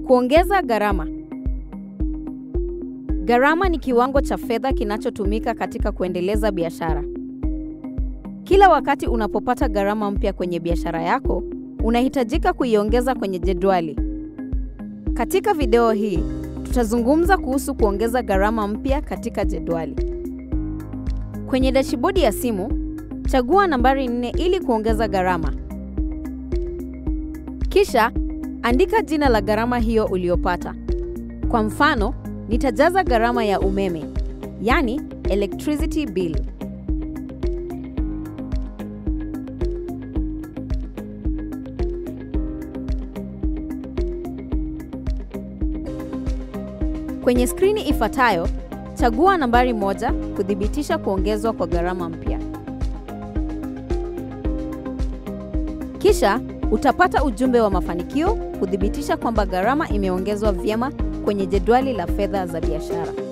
Kuongeza gharama. Gharama ni kiwango cha fedha kinachotumika katika kuendeleza biashara. Kila wakati unapopata gharama mpya kwenye biashara yako, unahitajika kuiongeza kwenye jedwali. Katika video hii, tutazungumza kuhusu kuongeza gharama mpya katika jedwali. Kwenye dashibodi ya simu, chagua nambari nne ili kuongeza gharama. Kisha andika jina la gharama hiyo uliyopata. Kwa mfano, nitajaza gharama ya umeme, yani electricity bill. Kwenye skrini ifuatayo, chagua nambari moja kuthibitisha kuongezwa kwa gharama mpya. Kisha utapata ujumbe wa mafanikio kuthibitisha kwamba gharama imeongezwa vyema kwenye jedwali la fedha za biashara.